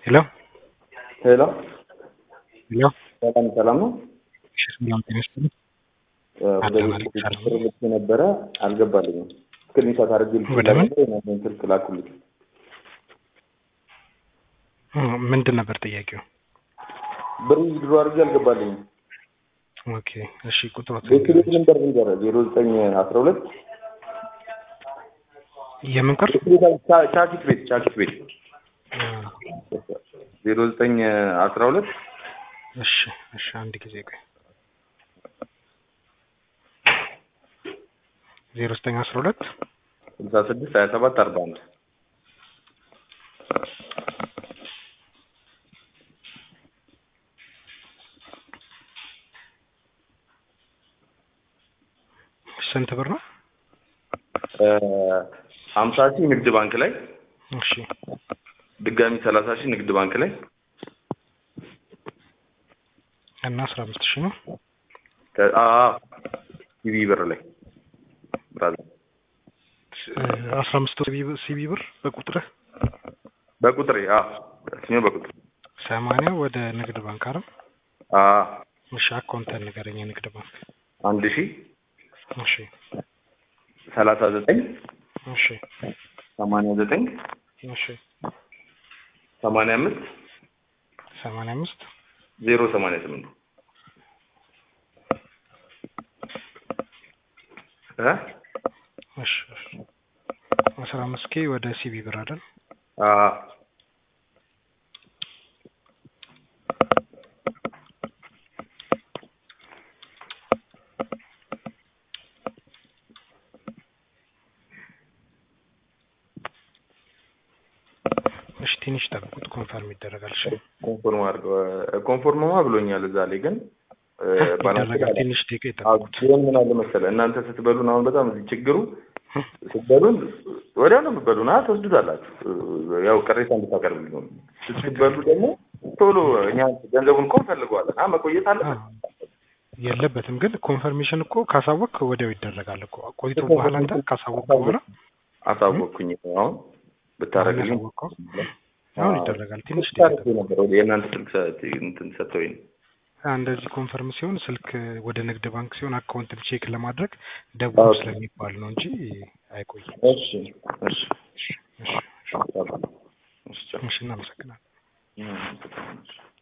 ሄሎ ሄሎ ሄሎ በጣም ሰላም ነው። እሺ ሰላም ጤና ይስጥልኝ። ወደ ቤት ቁጥር ልክ ነበረ አልገባልኝም። ስክሪንሾት አድርጌ ልክ ወደ ምን? ነበር ስልክ ላኩልኝ። እ ምንድን ነበር ጥያቄው? ብር ድሮ አድርጌ አልገባልኝም። ኦኬ እሺ ቁጥሮት ቤት ቤት ነበር ንገረ ዜሮ ዘጠኝ አስራ ሁለት የምን ቁጥር? ቻኪት ቤት ቻኪት ቤት ዜሮ ዘጠኝ አስራ ሁለት እሺ እሺ አንድ ጊዜ ቆይ ዜሮ ዘጠኝ አስራ ሁለት ስልሳ ስድስት ሀያ ሰባት አርባ አንድ ስንት ብር ነው? ሀምሳ ሺህ ንግድ ባንክ ላይ እሺ ድጋሚ ሰላሳ ሺህ ንግድ ባንክ ላይ እና አስራ አምስት ሺህ ነው። ሲቪ ብር ላይ ብራዘር አስራ አምስት ሲቢ ብር በቁጥርህ በቁጥሬ ስሜ በቁጥር ሰማንያ ወደ ንግድ ባንክ አይደል? አዎ እሺ አካውንተን ንገረኝ። የንግድ ባንክ አንድ ሺህ እሺ ሰላሳ ዘጠኝ እሺ ሰማንያ ዘጠኝ እሺ ሰማንያ አምስት ሰማንያ አምስት ዜሮ ሰማንያ ስምንት እ እሺ እሺ አስራ አምስት ኬ ወደ ሲቢ ብር አይደል? አዎ እሺ ትንሽ ጠብቁት፣ ኮንፈርም ይደረጋል። እሺ ኮንፎርም አድርገው ኮንፎርምማ ብሎኛል። እዛ ላይ ግን ይደረጋል። ትንሽ ደቂቃ ይጠብቁት። ሲሆን ምን አለ መሰለህ እናንተ ስትበሉን አሁን በጣም እዚህ ችግሩ ስትበሉን ወዲያው ነው የምትበሉን። አ ትወስዱታላችሁ። ያው ቅሬታ እንድታቀርብልኝ ነው። ስትበሉ ደግሞ ቶሎ እኛ ገንዘቡን እኮ እንፈልገዋለን። አ መቆየት አለበት የለበትም ግን ኮንፈርሜሽን እኮ ካሳወቅ ወዲያው ይደረጋል እኮ ቆይቶ በኋላ አንተ ካሳወቅ በኋላ አሳወቅኩኝ። አሁን ብታረግልኝ ያሳወቅከው አሁን ይደረጋል። ትንሽ ታረግ ነበር ወደ የእናንተ ስልክ ሰ- እንትን ሰጥተውኝ ነው። እንደዚህ ኮንፈርም ሲሆን ስልክ ወደ ንግድ ባንክ ሲሆን አካውንትን ቼክ ለማድረግ ደውሉ ስለሚባል ነው እንጂ አይቆይም። እሺ እሺ እሺ እሺ እሺ እሺ እናመሰግናለን። እሺ